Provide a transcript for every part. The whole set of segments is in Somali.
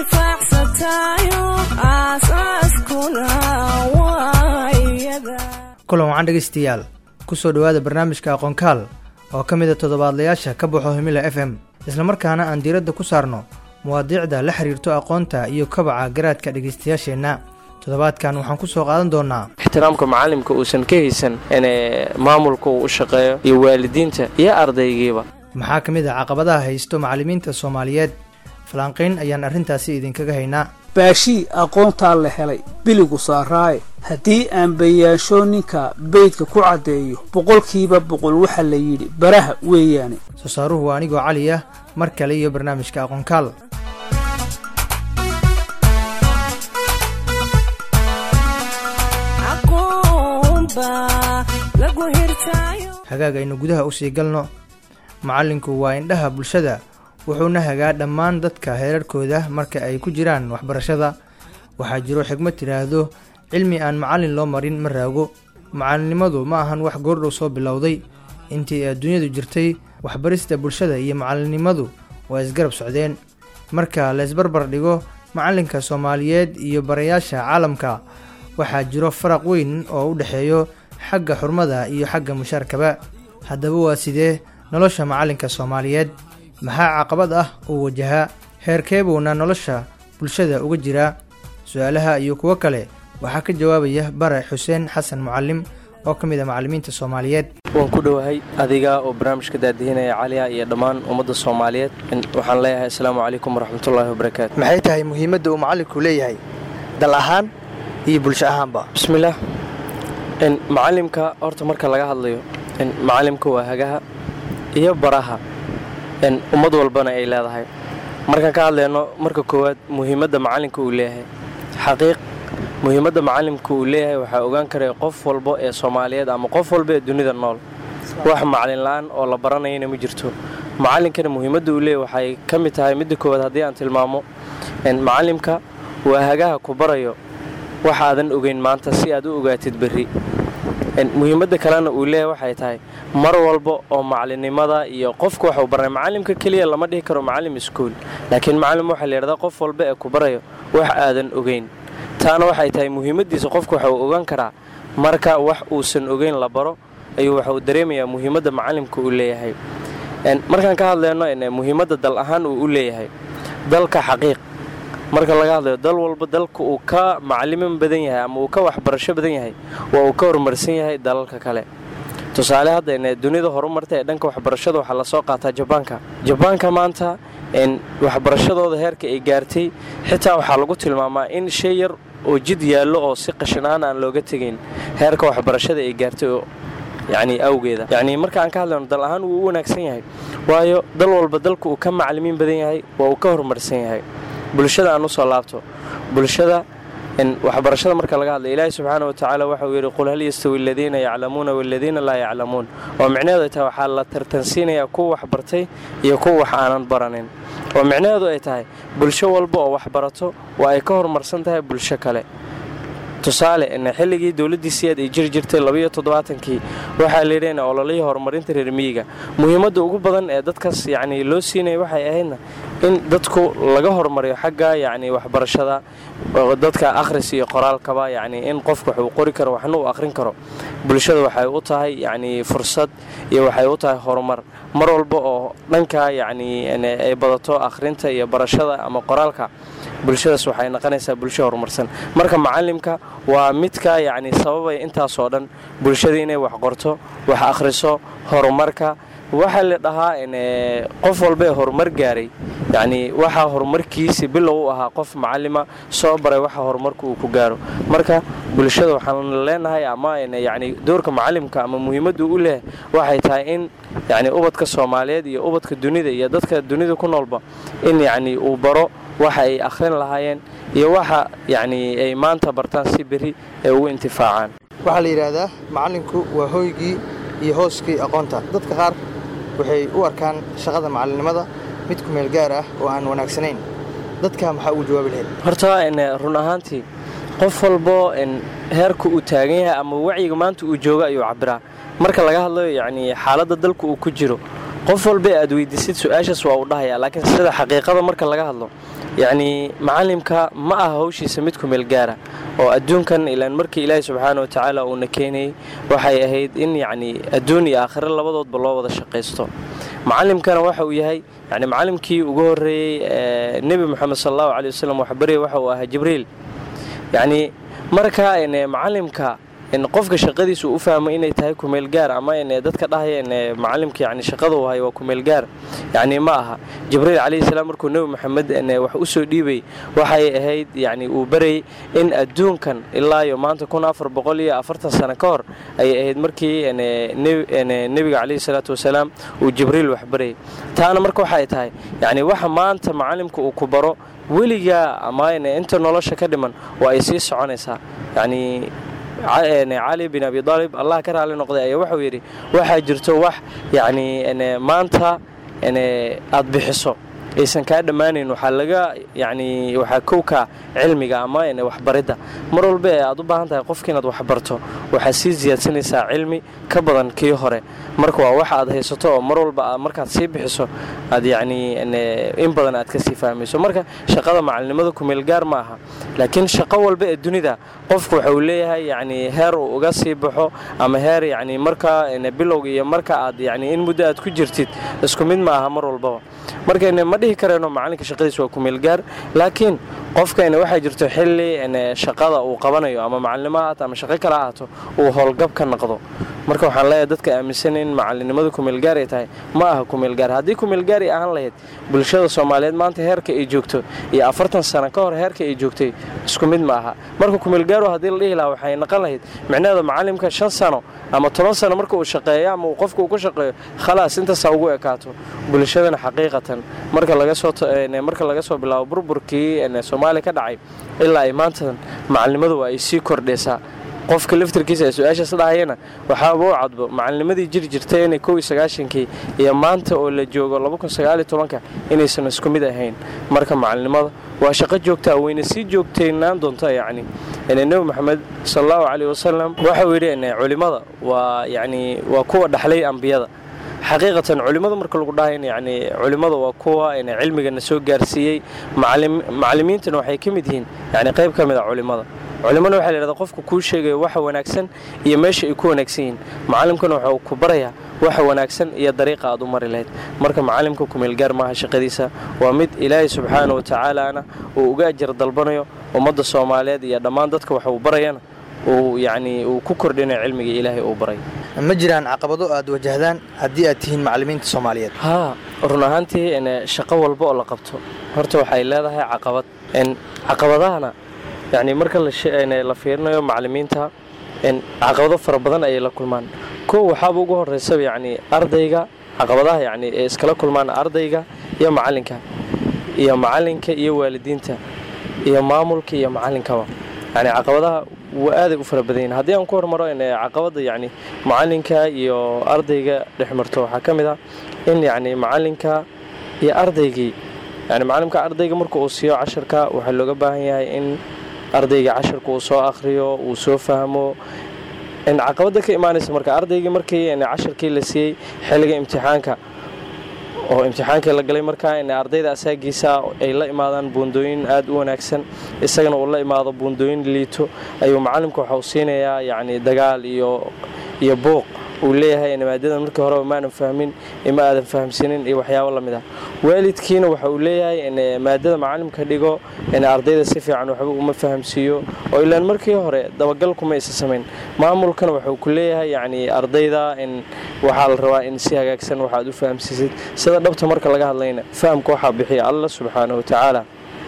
kulan wacan dhegaystayaal ku soo dhowaada barnaamijka aqoonkaal oo ka mida toddobaadlayaasha ka baxo himila f m islamarkaana aan diiradda ku saarno muwaadiicda la xiriirto aqoonta iyo kabaca garaadka dhegaystayaasheenna toddobaadkan waxaan ku soo qaadan doonnaa ixtiraamka macalimka uusan ka haysan in maamulka uu u shaqeeyo iyo waalidiinta iyo ardaygiiba maxaa ka mid ah caqabadaha haysto macallimiinta soomaaliyeed falanqayn ayaan arrintaasi idinkaga haynaa baashii aqoontaa la helay biligu saaraaye haddii aan bayaansho ninka beydka ku caddeeyo boqolkiiba boqol waxaa la yidhi baraha weeyaane soo saaruhu waa anigoo cali ah mar kale iyo barnaamijka aqoonkaal hagaag aynu gudaha usii galno macallinku waa indhaha bulshada wuxuuna hagaa dhammaan dadka heerarkooda marka ay ku jiraan waxbarashada waxaa jiro xigmad tidhaahdo cilmi aan macallin loo marin ma raago macalinimadu ma ahan wax goordhow soo bilowday intii adduunyadu jirtay waxbarista bulshada iyo macalinimadu waa isgarab socdeen marka laysbarbar dhigo macallinka soomaaliyeed iyo barayaasha caalamka waxaa jiro faraq weyn oo u dhexeeyo xagga xurmada iyo xagga mushaarkaba haddaba waa sidee nolosha macallinka soomaaliyeed maxaa caqabad ah uu wajahaa heerkeebuuna nolosha bulshada uga jiraa su-aalaha iyo kuwo kale waxaa ka jawaabaya bare xuseen xasan mucalim oo ka mid a macallimiinta soomaaliyeed waan ku dhowahay adiga oo barnaamijka daadihinaya caliya iyo dhammaan ummadda soomaaliyeed waxaan leeyahay asalaamu calaykum waraxmatullaahi wabarakaatu maxay tahay muhiimadda uu macallinku leeyahay dal ahaan iyo bulsho ahaanba bismillaah macalimka horta marka laga hadlayo macalimka waa hagaha iyo baraha ummad walbana ay leedahay markaan ka hadlayno marka koowaad muhiimadda macalinka uu leeyahay xaqiiq muhiimadda macalimka uu leeyahay waxaa ogaan karaya qof walba ee soomaaliyeed ama qof walba ee dunida nool wax macalin la-aan oo la baranayana ma jirto macalinkana muhiimadda uu leeyahy waxay ka mid tahay midda koowaad haddii aan tilmaamo macalimka waa hagaha ku barayo waxaadan ogeyn maanta si aad u ogaatid berri muhiimadda kalena uu leeyahay waxay tahay mar walba oo macalinimada iyo qofku waxuu baranay macalimka keliya lama dhihi karo macalim iskuul laakiin macalim waxaa layidhahdaa qof walba ee ku barayo wax aadan ogeyn taana waxay tahay muhiimaddiisa qofku waxuu ogaan karaa marka wax uusan ogeyn la baro ayuu waxuu dareemayaa muhiimadda macalimka uu leeyahay markaan ka hadlayno muhiimadda dal ahaan uu u leeyahay dalka xaqiiq marka laga hadlayo dal walba dalka uu ka macaliman badan yahay ama uu ka waxbarasho badan yahay waa uu ka horumarsan yahay dalalka kale tusaale hadda dunida horumarta ee dhanka waxbarashada waxaa lasoo qaataa jabaanka jabaanka maanta waxbarashadooda heerka ay gaartay xitaa waxaa lagu tilmaamaa in shay yar oo jid yaallo oo si qashinaan aan looga tegayn heerka waxbarashada ay gaartay oo yacni awgeeda yacni marka aan ka hadlayno dal ahaan wuu u wanaagsan yahay waayo dal walba dalka uu ka macalimiin badan yahay waa uu ka horumarsan yahay bulshada aan usoo laabto bulshada waxbarashada marka laga hadlay ilaahi subxaana wa tacaala waxauu yidhi qul hal yastawi aladiina yaclamuuna waladiina laa yaclamuun oo micnaheedu ay tahay waxaa la tartansiinayaa kuwa wax bartay iyo kuwa wax aanan baranin oo micnaheedu ay tahay bulsho walba oo wax barato waa ay ka horumarsan tahay bulsho kale tusaale xilligii dowladdii siyaad ay jiri jirtay labayo toddobaatankii waxaa layidhi ololihii horumarinta reer miyiga muhiimadda ugu badan ee dadkaas yacni loo siinaya waxay ahaydna in dadku laga horumariyo xagga yacni waxbarashada dadka akhris iyo qoraalkaba yacni in qofku wax uu qori karo waxna uu akhrin karo bulshada waxay u tahay yacni fursad iyo waxay u tahay horumar mar walba oo dhanka yacni ay badato akhrinta iyo barashada ama qoraalka bulshadaas waxay noqonaysaa bulsho horumarsan marka macalimka waa midka yacni sababaya intaasoo dhan bulshada inay wax qorto wax akhriso horumarka waxaa la dhahaa qof walba ee horumar gaaray yacni waxaa horumarkiisi bilow u ahaa qof macalima soo baray waxa horumarka uu ku gaaro marka bulshada waxaan leenahay ama yacni doorka macalimka ama muhiimaddu u leehay waxay tahay in yacni ubadka soomaaliyeed iyo ubadka dunida iyo dadka dunida ku noolba in yacni uu baro waxa ay akhrin lahaayeen iyo waxa yacni ay maanta bartaan si berri ay ugu intifaacaan waxaa la yidhaahdaa macallinku waa hooygii iyo hooskii aqoonta dadka qaar waxay u arkaan shaqada macalinimada mid ku meel gaar ah oo aan wanaagsanayn dadka maxaa ugu jawaabi lahayd horta run ahaantii qof walbo heerka uu taagan yahay ama wacyiga maanta uu joogo ayuu cabiraa marka laga hadlayo yacni xaaladda dalka uu ku jiro qof walba aad weydiisid su-aashaas waa uu dhahayaa laakiin sida xaqiiqada marka laga hadlo yacnii macalimka ma aha hawshiisa mid ku meel gaara oo adduunkan ilaan markii ilaahi subxaana wa tacaala uuna keenayey waxay ahayd in yacnii adduun iyo aakhiro labadoodba loo wada shaqaysto macalimkana waxa uu yahay yani macalimkii ugu horreeyey nebi moxamed sal allahu caley wasalam waxbaraya waxa uu ahaa jibriil yacnii marka macalimka qofka shaqadiisa uu u fahmay inay tahay kumeel gaar ama dadka dhahaya macalimka yani shaqada uu hayo waa kumeel gaar yani ma aha jibriil calayhi salaam markuu nebi moxamed wax u soo dhiibay waxay ahayd yani uu barayay in adduunkan ilaa iyo maanta kun afar boqol iyo afartan sano ka hor ayay ahayd markii nebiga calayhi salaatu wasalaam uu jibriil wax barayay taana marka waxay tahay yani waxa maanta macalimka uu ku baro weligaa ama inta nolosha ka dhiman waa ay sii soconaysaa yani cali bin abi aalib allah ka raali noqday ayaa wuxuu yidhi waxaa jirto wax yacnii maanta aad bixiso aysan kaa dhammaanayn waxaa laga yacnii waxaa kowka cilmiga ama waxbaridda mar walba ee aad u baahan tahay qofka inaad waxbarto waxaad sii siyaadsanaysaa cilmi ka badan kii hore marka waa wax aad haysato oo mar walba markaad sii bixiso aad yacnii in badan aad ka sii fahmayso marka shaqada macalinimada kumeel gaar ma aha laakiin shaqo walba ee dunida qofku waxa uu leeyahay yacnii heer uu uga sii baxo ama heer yacnii marka bilowga iyo marka aad yacnii in muddo aad ku jirtid isku mid ma aha mar walbaba markayna ma dhihi karayno macalinka shaqadiis waa kumeel gaar laakiin qofkayna waxaa jirto xilli shaqada uu qabanayo ama macalinimo ha ahaato ama shaqo kale ha ahaato uu howlgab ka noqdo marka waxaan leeyahay dadka aaminsan in macalinimadu kumeelgaar ay tahay ma aha kumeelgaar haddii kumeelgaar ay ahaan lahayd bulshada soomaaliyeed maanta heerka ay joogto iyo afartan sano ka hor heerka ay joogtay isku mid ma aha marka kumeelgaaru haddii la dhihi lahaa waxay naqon lahayd micnaheeda macalimka shan sano ama toban sano marka uu shaqeeyo ama uu qofka uu ku shaqeeyo khalaas intaasaa ugu ekaato bulshadana xaqiiqatan marka marka laga soo bilaabo burburkii soomaaliya ka dhacay ilaa ay maantan macalinimadu waa ay sii kordhaysaa qofka laftarkiisa ee su-aashaas dhahayana waxaaba u cadbo macalinnimadii jiri jirtay inay kow iyo sagaashankii iyo maanta oo la joogo laba kun sagaaliyo tobanka inaysan isku mid ahayn marka macalinimada waa shaqo joogtaa wayna sii joogtaynaan doonta yacni nebi moxamed sal allahu caleyh wasalam waxau yidhi culimmada waa yacni waa kuwa dhaxlay ambiyada xaqiiqatan culimmada marka lagu dhahayn yani culimmada waa kuwa cilmigana soo gaarsiiyey macalimiintana waxay ka mid yihiin yani qayb ka mid a culimmada culimmana waxa layhahda qofka kuu sheegaya waxa wanaagsan iyo meesha ay ku wanaagsan yihiin macalimkana waxuu ku barayaa waxa wanaagsan iyo dariiqa aad u mari lahayd marka macalimka kumeelgaar maaha shaqadiisa waa mid ilaahay subxaana wa tacaalaana uu uga ajar dalbanayo ummadda soomaaliyeed iyo dhammaan dadka wax uu barayana uu yacnii uu ku kordhinayo cilmiga ilaahay uu baray ma jiraan caqabado aad wajahdaan haddii aad tihiin macallimiinta soomaaliyeed haa run ahaantii shaqo walba oo la qabto horta waxay leedahay caqabad caqabadahana yacnii marka la fiirinayo macallimiinta caqabado fara badan ayay la kulmaan kow waxaaba ugu horeysaba yacnii ardayga caqabadaha yacnii ee iskala kulmaan ardayga iyo macalinka iyo macalinka iyo waalidiinta iyo maamulka iyo macalinkaba yani caqabadaha waa aaday u fara badan yihin haddii aan ku hormaro caqabadda yacni macalinka iyo ardayga dhex marto waxaa ka mid ah in yacni macalinka iyo ardaygii yani macalimka ardayga marka uu siiyo casharka waxaa looga baahan yahay in ardayga casharka uu soo akhriyo uu soo fahmo caqabadda ka imaanaysa marka ardaygii markii casharkii la siiyey xilliga imtixaanka oo imtixaankii la galay markaa in ardayda asaagiisa ay la imaadaan buundooyin aad u wanaagsan isagana uu la imaado buundooyin liito ayuu macalimka waxau siinayaa yacni dagaal iyo iyo buuq uu leeyahay maadadan markii horeba maanan fahmin ima aadan fahamsinin iyo waxyaabo lamid ah waalidkiina waxa uu leeyahay maadada macalimka dhigo ardayda si fiican waxba uma fahamsiiyo oo ilaan markii hore dabagal kuma isa samayn maamulkana waxuu ku leeyahay yacni ardayda in waxaa la rabaa in si hagaagsan waxaad u fahamsiisid sida dhabta marka laga hadlayna fahamka waxaa bixiya allah subxaanahu watacaala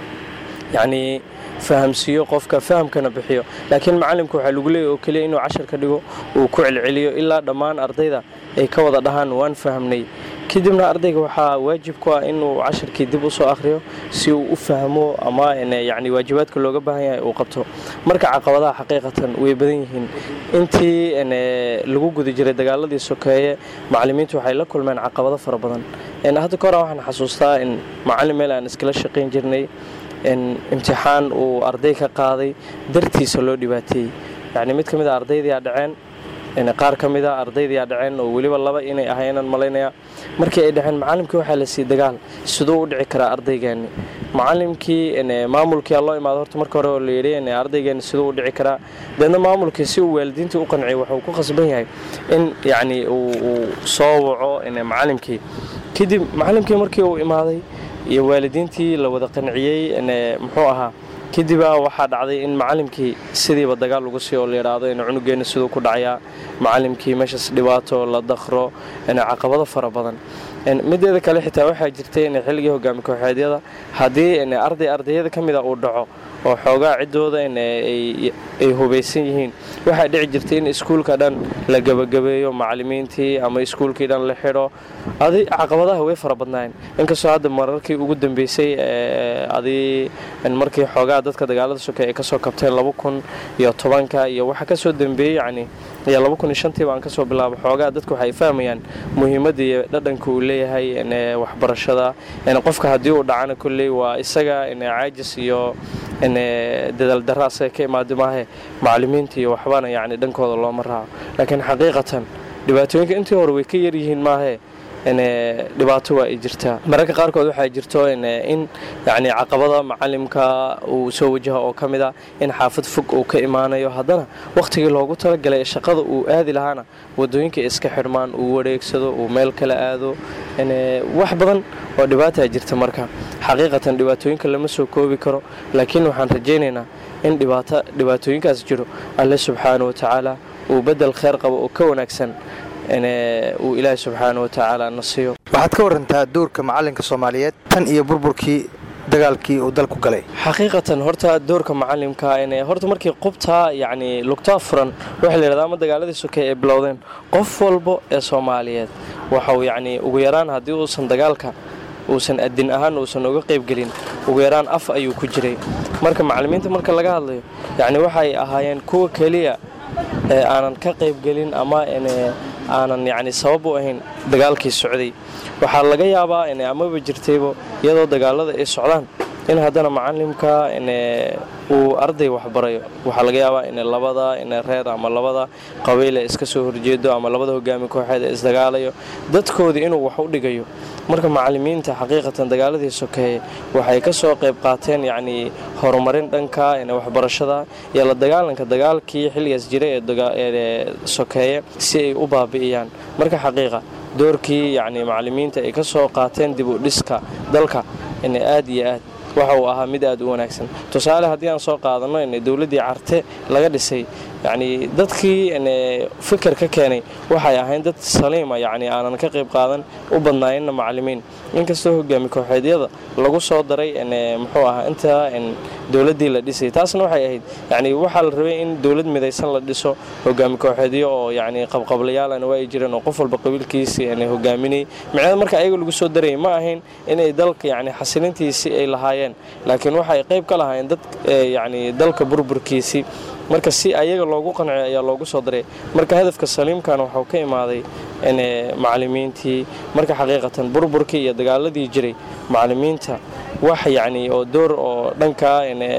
yacnii fahamsiiyo qofka fahamkana bixiyo laakiin macalimka waxaa lagu leeyahy oo keliya inuu casharka dhigo uu ku celceliyo ilaa dhammaan ardayda ay ka wada dhahaan waan fahamnay kadibna ardayga waxaa waajib ku ah inuu casharkii dib u soo akhriyo si uu u fahmo ama yacni waajibaadka looga baahan yahay uu qabto marka caqabadaha xaqiiqatan way badan yihiin intii lagu guda jiray dagaaladii sokeeye macalimiintu waxay la kulmeen caqabado fara badan hadda ka hore waxaan xasuustaa in macalin meel aan iskala shaqayn jirnay imtixaan uu arday ka qaaday dartiisa loo dhibaateeyey yacni mid ka mid a ardaydiyaa dhaceen qaar ka mid a ardaydiyaa dhaceen oo weliba laba inay ahaynaan malaynaya markii ay dhaceen macalimkii waxaa la siiyey dagaal siduu u dhici karaa ardaygaani macalimkii maamulkii loo imaado horta marka hore oo la yidhi ardaygeena siduu u dhici karaa deedna maamulkii si uu waalidiintii u qanciyo wuxuu ku khasban yahay in yacni uu soo waco macalimkii kadib macalimkii markii uu imaaday iyo waalidiintii la wada qanciyey muxuu ahaa kadibaa waxaa dhacday in macalimkii sidiiba dagaal lagu sii oo la yidhaahdo in cunugeena siduu ku dhacayaa macalimkii meeshaas dhibaato la dakro caqabado fara badan mideeda kale xitaa waxaa jirtay in xilligii hogaami kooxeedyada haddii arday ardayada ka mida uu dhaco oo xoogaa ciddooda ay hubaysan yihiin waxaa dhici jirtay in iskuulka dhan la gebagabeeyo macalimiintii ama iskuulkii dhan la xidho adi caqabadaha way fara badnaayeen inkastoo hadda mararkii ugu dambeysay adi markii xoogaa dadka dagaalada soke ay kasoo kabteen laba kun iyo tobanka iyo waxaa kasoo dambeeyey yacni iyo laba kun iyo shantiiba aan kasoo bilaabo xoogaa dadku waxay fahmayaan muhiimadda iyo dhadhanka uu leeyahay waxbarashada qofka haddii uu dhacana kolley waa isaga caajis iyo dadaaldarra asaga ka imaada maahe macalimiinta iyo waxbana yacni dhankooda looma raaco laakiin xaqiiqatan dhibaatooyinka intii hore way ka yaryihiin maahe dhibaato waa ay jirtaa mararka qaarkood waxaa jirto in yani caqabada macalimka uu soo wajaha oo ka mid a in xaafad fog uu ka imaanayo haddana wakhtigii loogu talagalay ee shaqada uu aadi lahaana wadooyinka iska xidhmaan uu wareegsado uu meel kala aado wax badan oo dhibaataa jirta marka xaqiiqatan dhibaatooyinka lama soo koobi karo laakiin waxaan rajaynaynaa in dhibaatooyinkaas jiro alle subxaana watacaala uu bedel kheyr qabo oo ka wanaagsan uu ilaahi subxaana watacaala na siiyo waxaad ka warantaa doorka macalinka soomaaliyeed tan iyo burburkii dagaalkii uu dalku galay xaqiiqatan horta doorka macalimka horta markii qubtaa yacni lugtaa furan waxaa la yidhahdaa ama dagaaladii sokey ay bilowdeen qof walbo ee soomaaliyeed waxau yacni ugu yaraan haddii uusan dagaalka uusan adin ahaan uusan uga qaybgelin ugu yaraan af ayuu ku jiray marka macalimiinta marka laga hadlayo yacni waxay ahaayeen kuwa keliya ee aanan ka qaybgelin ama aanan yacni sabab u ahayn dagaalkii socday waxaa laga yaabaa amaba jirtaybo iyadoo dagaalada ay socdaan in haddana macalimka uu arday waxbarayo waxaa laga yaabaa in labada in reer ama labada qabiil ee iska soo horjeedo ama labada hogaami kooxeed ee isdagaalayo dadkoodii inuu wax u dhigayo marka macalimiinta xaqiiqatan dagaaladii sokeeye waxay ka soo qayb qaateen yacnii horumarin dhanka waxbarashada iyo la dagaalanka dagaalkii xilligaas jira ee sokeeye si ay u baabi'iyaan marka xaqiiqa doorkii yacni macalimiinta ay ka soo qaateen dib u dhiska dalka in aad iyo aad waxa uu ahaa mid aad u wanaagsan tusaale haddii aan soo qaadanno in dowladdii carte laga dhisay yacni dadkii fikir ka keenay waxay ahayn dad saliima yacni aanan ka qayb qaadan u badnaayeenna macalimiin inkastoo hogaami kooxeedyada lagu soo daray muxuu ahaa intaa dowladdii la dhisay taasna waxay ahayd yacni waxaa la rabay in dowlad midaysan la dhiso hogaami kooxeedyo oo yacni qabqablayaalana waa ay jireen oo qof walba qabiilkiisii hogaaminayay micnada marka ayaga lagu soo darayay ma ahayn inay dalka yacni xasilintiisii ay lahaayeen laakiin waxay qayb ka lahaayeen dad yacni dalka burburkiisii marka si ayaga loogu qanciyo ayaa loogu soo daray marka hadafka saliimkan waxuu ka imaaday macalimiintii marka xaqiiqatan burburkii iyo dagaaladii jiray macalimiinta wax yacni oo door oo dhankaa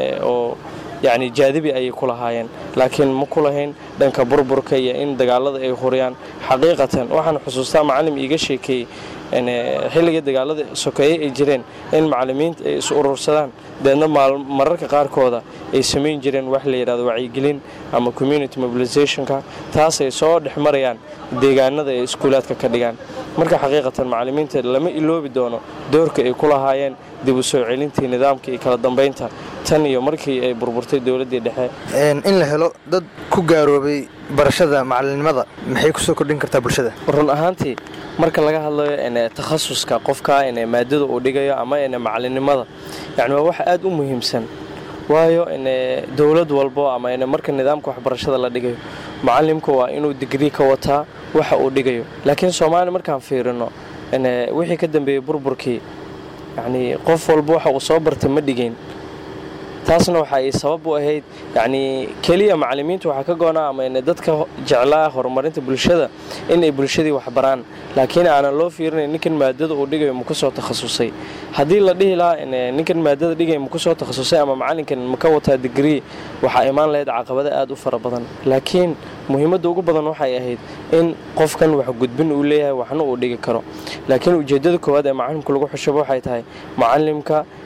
oo yacni jaadibi ayay ku lahaayeen laakiin ma ku lahayn dhanka burburka iyo in dagaalada ay huriyaan xaqiiqatan waxaan xusuustaa macalim iiga sheekeeyey xilligii dagaalada sokeeye ay jireen in macalimiinta ay is urursadaan deedna mararka qaarkooda ay samayn jireen wax la yidhahdo wacyigelin ama community mobilizationka taas ay soo dhex marayaan deegaanada ay iskuulaadka ka dhigaan marka xaqiiqatan macalimiinta lama iloobi doono doorka ay ku lahaayeen dib u soo celintii nidaamka iyo kala dambaynta tan iyo markii ay burburtay dowladdii dhexe in la helo dad ku gaaroobay barashada macalinimada maxay kusoo kordhin kartaa bulshada run ahaantii marka laga hadlayo takhasuska qofka maadada uu dhigayo ama macalinimada yani waa wax aad u muhiimsan waayo dowlad walbo ama marka nidaamka waxbarashada la dhigayo macalimku waa inuu digrii ka wataa waxa uu dhigayo laakiin soomaaliya markaan fiirino wixii ka dambeeyey burburkii yani qof walba waxa uu soo bartay ma dhigayn taasna waxa ay sabab u ahayd yacnii keliya macalimiinta waxaa ka goonaa ama dadka jeclaa horumarinta bulshada inay bulshadii waxbaraan laakiin aanan loo fiirinayn ninkan maadada uu dhigayo ma kusoo takhasusay haddii la dhihi lahaa ninkan maadada dhigaya ma kusoo takhasusay ama macalinkan ma ka wataa digrii waxaa imaan lahayd caqabado aad u fara badan laakiin muhiimadda ugu badan waxay ahayd in qofkan wax gudbin uu leeyahay waxna uu dhigi karo laakiin ujeeddada koowaad ee macalimka lagu xushabo waxay tahay macalimka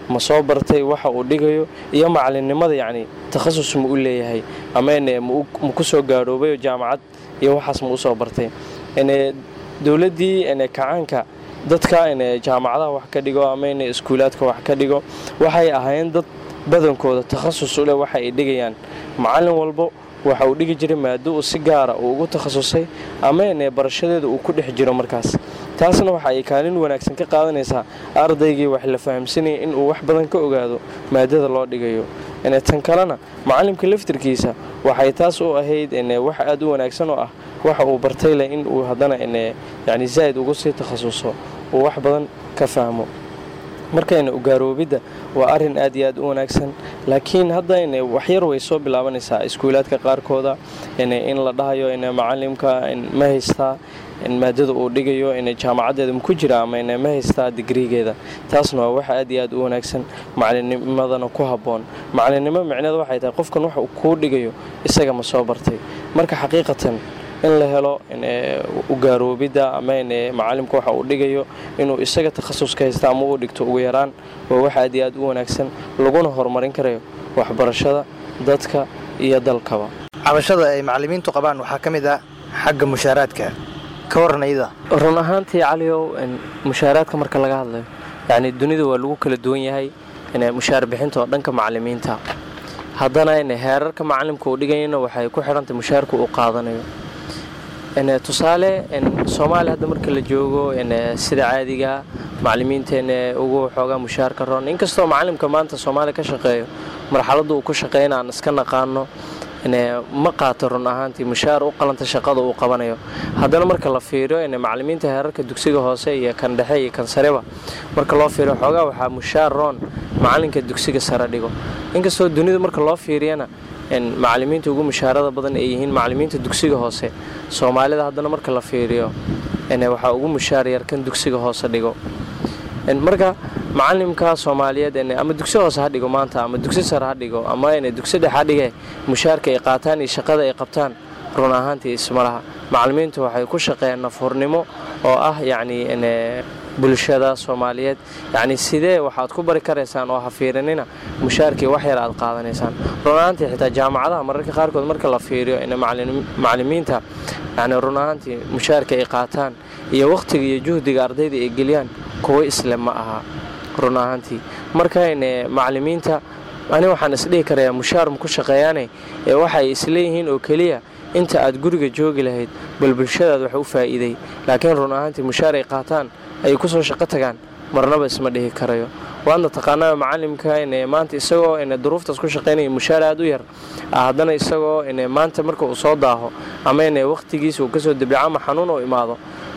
ma soo bartay waxa uu dhigayo iyo macalinimada yacni takhasus ma u leeyahay ama ma ku soo gaadhoobayo jaamacad iyo waxaas ma u soo bartay dowladdii kacaanka dadka jaamacadaha wax ka dhigo ama iskuulaadka wax ka dhigo waxay ahaayeen dad badankooda takhasus u leh waxa ay dhigayaan macallin walbo waxa uu dhigi jiray maado uu si gaara uu ugu takhasusay ama barashadeeda uu ku dhex jiro markaas taasna waxa ay kaalin wanaagsan ka qaadanaysaa ardaygii wax la fahamsanaya inuu wax badan ka ogaado maadada loo dhigayo tan kalena macalimka laftirkiisa waxay taas u ahayd wax aad u wanaagsan oo ah waxa uu bartay leh in uu haddana yani zaa'id ugu sii takhasuso uu wax badan ka fahmo markayna ugaarooobidda waa arrin aad iyo aad u wanaagsan laakiin hadda waxyar way soo bilaabanaysaa iskuulaadka qaarkooda in la dhahayo macalimka ma haystaa maadada uu dhigayo jaamacaddeeda maku jira ama ma haystaa digrigeeda taasna waa wax aad iyo aad u wanaagsan macalinimadana ku habboon macalinimo micneed waxay tahay qofkan wax kuu dhigayo isaga ma soo bartay marka xaqiiqatan in la helo ugaaroobidda ama macalimka waxa uu dhigayo inuu isaga takhasuska haysta ama uu dhigto ugu yaraan waa wax aad iyo aad u wanaagsan laguna horumarin karayo waxbarashada dadka iyo dalkaba cabashada ay macalimiintu qabaan waxaa ka mid ah xagga mushaaraadka ka waranayda run ahaantii caliyow mushaaraadka marka laga hadlayo yacni dunida waa lagu kala duwan yahay mushaar bixinta oo dhanka macalimiinta haddana heerarka macalimka uu dhigayana waxay ku xidhantay mushaarka uu qaadanayo tusaale soomaaliya hadda marka la joogo sida caadiga macalimiinteena ugu xoogaa mushaarka roon inkastoo macalimka maanta soomaaliya ka shaqeeyo marxaladda uu ku shaqeyna aan iska naqaano ma qaato run ahaantii mushaar u qalanta shaqada uu qabanayo haddana marka la fiiriyo macalimiinta heerarka dugsiga hoose iyo kan dhexe iyo kan sareba marka loo fiiriyo xoogaa waxaa mushaar roon macalinka dugsiga sare dhigo inkastoo dunida marka loo fiiriyana macalimiinta ugu mushaarada badan ay yihiin macalimiinta dugsiga hoose soomaalida haddana marka la fiiriyo waxaa ugu mushaar yar kan dugsiga hoose dhigo marka macalimka soomaaliyeed ama dugsi hoose ha dhigo maanta ama dugsi sare ha dhigo ama dugsi dhex ha dhige mushaarka ay qaataan iyo shaqada ay qabtaan run ahaantii isma laha macalimiintu waxay ku shaqeeyaan nafhurnimo oo ah yacni bulshada soomaaliyeed yacni sidee waxaad ku bari karaysaan oo ha fiirinina mushaarkii wax yar aad qaadanaysaan run ahaantii xitaa jaamacadaha mararka qaarkood marka la fiiriyo in macalimiinta yani run ahaantii mushaarka ay qaataan iyo wakhtiga iyo juhdiga ardayda ay geliyaan kuwo isle ma aha run ahaantii marka macalimiinta ani waxaan isdhihi karayaa mushaar ma ku shaqeeyaane ee waxay isleeyihiin oo keliya inta aad guriga joogi lahayd bal bulshadaad wax u faa'iiday laakiin run ahaantii mushaar ay qaataan ay ku soo shaqo tagaan marnaba isma dhihi karayo waadna taqaanaa macalimka maanta isagoo duruuftaas ku shaqaynaya mushaar aad u yar haddana isagoo maanta marka uu soo daaho ama wakhtigiisa uu kasoo dabico ama xanuun u imaado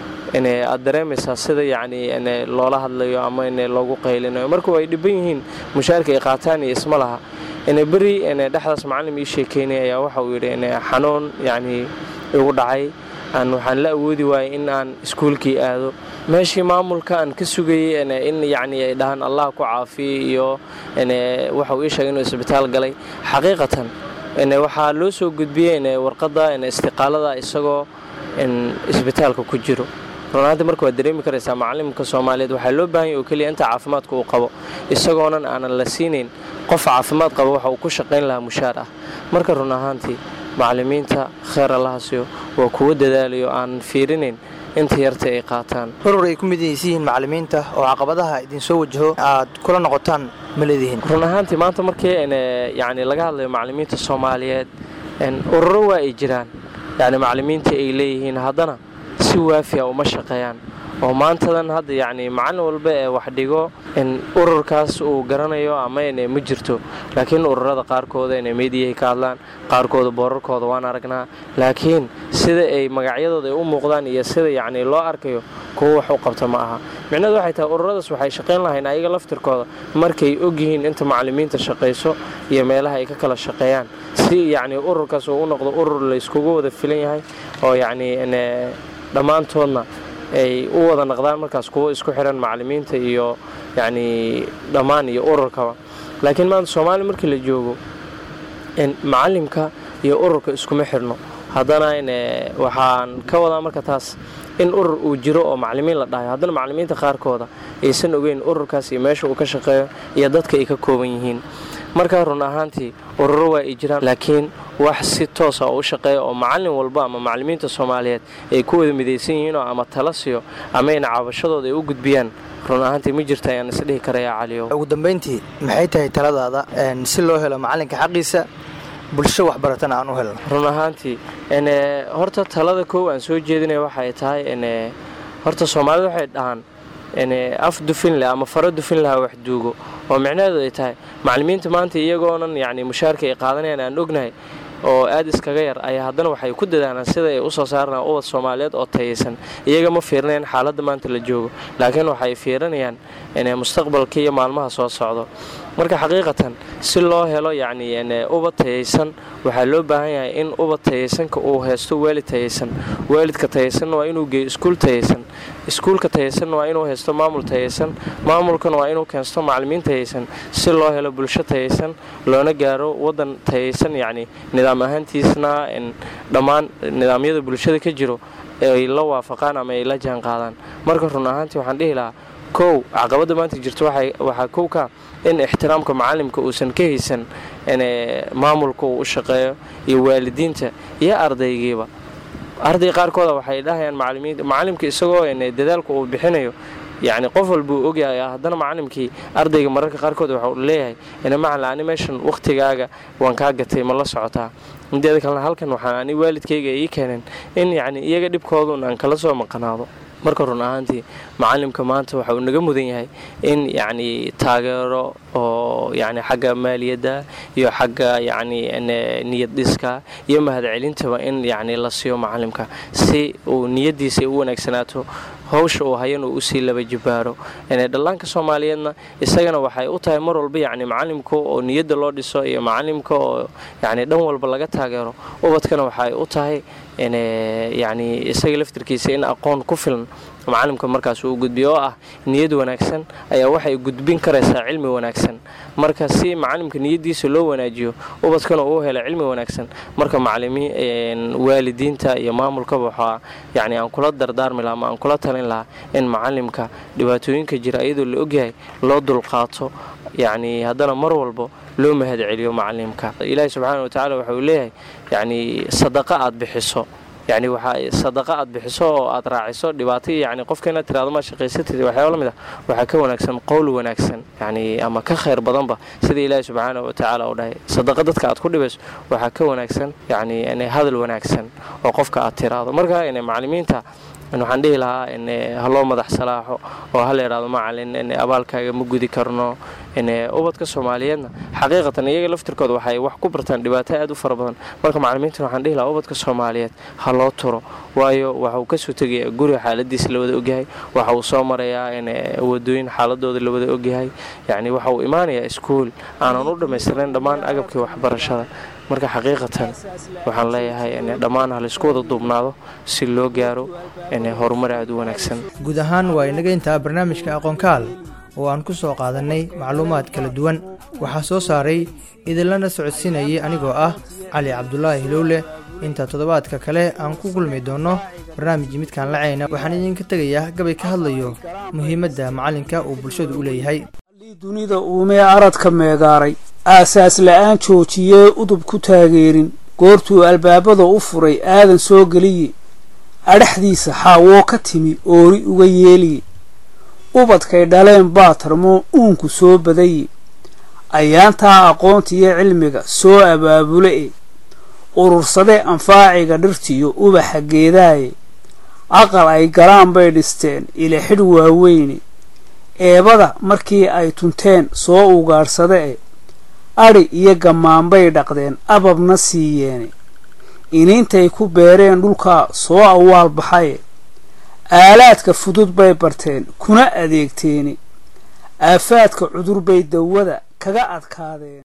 aad dareemaysaa sida yacni loola hadlayo ama loogu qaylinayo marka ay dhiban yihiin mushaarka ay qaataan iyo isma laha beri dhexdaas macalim ii sheekeynay ayaa waxa uu yidhi xanuun yacni igu dhacay waxaan la awoodi waayay in aan iskuulkii aado meeshii maamulka aan ka sugayay in yacni ay dhahaan allah ku caafiye iyo waxa uu ii sheegay inuu isbitaal galay xaqiiqatan waxaa loo soo gudbiyey warqadda istiqaalada isagoo isbitaalka ku jiro runaantii marka waad dareemi karaysaa macalimka soomaaliyeed waxaa loo baahanya oo keliya inta caafimaadka uu qabo isagoonan aanan la siinayn qof caafimaad qaba waxa uu ku shaqayn lahaa mushaar ah marka run ahaantii macalimiinta kheer allahasiyo waa kuwa dadaalayo aanan fiirinayn inta yarta ay qaataan urur ay ku midaysiyihiin macalimiinta oo caqabadaha idinsoo wajaho aad kula noqotaan ma leedihiin run ahaantii maanta markii yacni laga hadlayo macalimiinta soomaaliyeed ururo waa ay jiraan yacni macalimiinta ay leeyihiin haddana si waafiya uma shaqeeyaan oo maantadan hadda yacni macallin walba ee wax dhigo in ururkaas uu garanayo ama ma jirto laakiin ururada qaarkooda inay meediyahay ka hadlaan qaarkooda boorarkooda waan aragnaa laakiin sida ay magacyadooda ay u muuqdaan iyo sida yacni loo arkayo kuwo wax u qabta ma aha micnahedu waxay tahay ururadaas waxay shaqayn lahayn ayaga laftirkooda markay ogyihiin inta macalimiinta shaqayso iyo meelaha ay ka kala shaqeeyaan si yacni ururkaas uu u noqdo urur layskugu wada filan yahay oo yacni dhammaantoodna ay u wada naqdaan markaas kuwo isku xiran macalimiinta iyo yacni dhammaan iyo ururkaba laakiin maanta soomaaliya markii la joogo macalimka iyo ururka iskuma xidhno haddana waxaan ka wadaa marka taas in urur uu jiro oo macalimiin la dhahayo haddana macalimiinta qaarkooda aysan ogeyn ururkaas iyo meesha uu ka shaqeeyo iyo dadka ay ka kooban yihiin markaa run ahaantii ururo waa ay jiraan laakiin wax si toosa oo u shaqeeya oo macallin walba ama macalimiinta soomaaliyeed ay ku wada midaysan yihiinoo ama tala siyo ama ayna cabashadooda ay u gudbiyaan run ahaantii ma jirta ayaan isdhihi karayaa caliyo ugu dambayntii maxay tahay taladaada si loo helo macalinka xaqiisa bulsho waxbaratana aan u helno run ahaantii horta talada koow aan soo jeedinaya waxay tahay horta soomaalida waxay dhahaan af dufin leh ama faro dufin laha wax duugo oo micnaheedu ay tahay macalimiinta maanta iyagoonan yacni mushaarka ay qaadanayaan aan ognahay oo aad iskaga yar ayaa haddana waxay ku dadaalaan sida ay u soo saarnaan ubad soomaaliyeed oo tayaysan iyaga ma fiirinayaan xaaladda maanta la joogo laakiin waxay fiirinayaan mustaqbalka iyo maalmaha soo socdo marka xaqiiqatan si loo helo yacni ubad tayaysan waxaa loo baahan yahay in ubad tayaysanka uu haysto waalid tayaysan waalidka tayaysanna waa inuu geeyo iskuul tayaysan iskuulka tayaysanna waa inuu haysto maamul tayaysan maamulkana waa inuu keensto macalimiin tayaysan si loo helo bulsho tayaysan loona gaaro wadan tayaysan yacni nidaam ahaantiisna dhammaan nidaamyada bulshada ka jiro ay la waafaqaan ama ay la jaan qaadaan marka run ahaantii waxaan dhihi lahaa kow caqabadda maanta jirta waxaa kow ka in ixtiraamka macalimka uusan ka haysan maamulka uu u shaqeeyo iyo waalidiinta iyo ardaygiiba arday qaarkooda waxay dhahayaan macalimka isagoo dadaalka uu bixinayo yacni qof walbuu ogyahay haddana macalimkii ardayga mararka qaarkood waxau leeyahay macalin ani meeshan wakhtigaaga waan kaa gatay ma la socotaa mideeda kalena halkan waxaan ani waalidkayga ii keeneen in yacni iyaga dhibkoodun aan kala soo maqanaado marka run ahaantii macalimka maanta waxa uu naga mudan yahay in yacni taageero oo yacni xagga maaliyadda iyo xagga yacni niyad dhiska iyo mahadcelintaba in yacni la siiyo macalimka si uu niyaddiisa u wanaagsanaato hawsha uu hayan uu usii laba jibaaro dhallaanka soomaaliyeedna isagana waxay u tahay mar walba yacni macalimka oo niyadda loo dhiso iyo macalimka oo yacni dhan walba laga taageero ubadkana waxay u tahay yacni isaga laftirkiisa in aqoon ku filan macalimka markaas uu gudbiyo oo ah niyad wanaagsan ayaa waxay gudbin karaysaa cilmi wanaagsan marka si macalimka niyaddiisa loo wanaajiyo ubadkana uu helo cilmi wanaagsan marka macalimiin waalidiinta iyo maamulkaba waxaa yacni aan kula dardaarmi laha ama aan kula talin lahaa in macalimka dhibaatooyinka jira iyadoo la ogyahay loo dulqaato yacni haddana mar walba loo mahad celiyo macalimka ilaahi subxaana watacaala waxa uu leeyahay yacni sadaqa aad bixiso yacni waxaa sadaqa aad bixiso oo aad raaciso dhibaato yacni qofka inaad tirahdo ma shaqaysatid waxyaaba la mid ah waxaa ka wanaagsan qowl wanaagsan yacni ama ka khayr badanba sida ilaahi subxaana wa tacaala uu dhahay sadaqa dadka aad ku dhibayso waxaa ka wanaagsan yacni hadal wanaagsan oo qofka aad tiraahdo marka macalimiinta waxaan dhihi lahaa ha loo madax salaaxo oo ha la yidhahdo macalin abaalkaaga ma gudi karno ubadka soomaaliyeedna xaqiiqatan iyaga laftirkooda waxay wax ku bartaan dhibaato aad u fara badan marka macalimiintan waxaan dhihi lahaa ubadka soomaaliyeed ha loo turo waayo waxauu kasoo tegaya guriga xaaladiisa lawada ogyahay waxa uu soo marayaa wadooyin xaaladooda lawada ogyahay yacni waxa uu imaanayaa iskuul aanan u dhammaystirnayn dhammaan agabkii waxbarashada marka xaqiiqatan waxaan leeyahay dhammaan halaysku wada duubnaado si loo gaaro horumar aad u wanaagsan guud ahaan waa inaga intaa barnaamijka aqoonkaal oo aan ku soo qaadannay macluumaad kala duwan waxaa soo saaray idinlana socodsiinayay anigoo ah cali cabdulaahi hilowle inta toddobaadka kale aan ku kulmi doonno barnaamij midkaan lacayna waxaan idinka tegayaa gabay ka hadlayo muhiimadda macalinka uu bulshadu u leeyahay dunida uumee aradka meegaaray aasaas la'aan joojiyee udub ku taageerin goortuu albaabada u furay aadan soo geliye adhaxdiisa xaawoo ka timi oori uga yeeliye ubadkay dhaleen baa tarmoo uunku soo badaye ayaantaa aqoontiyo cilmiga soo abaabule e urursadee anfaaciga dhirtiyo ubaxa geedaaye aqal ay galaan bay dhisteen ila xidh waaweyne eebada markii ay tunteen soo ugaadhsade e adhi iyo gammaanbay dhaqdeen ababna siiyeene iniintay ku beereen dhulkaa soo awaal baxaye aalaadka fudud bay barteen kuna adeegteene aafaadka cudur bay dawada kaga adkaadeen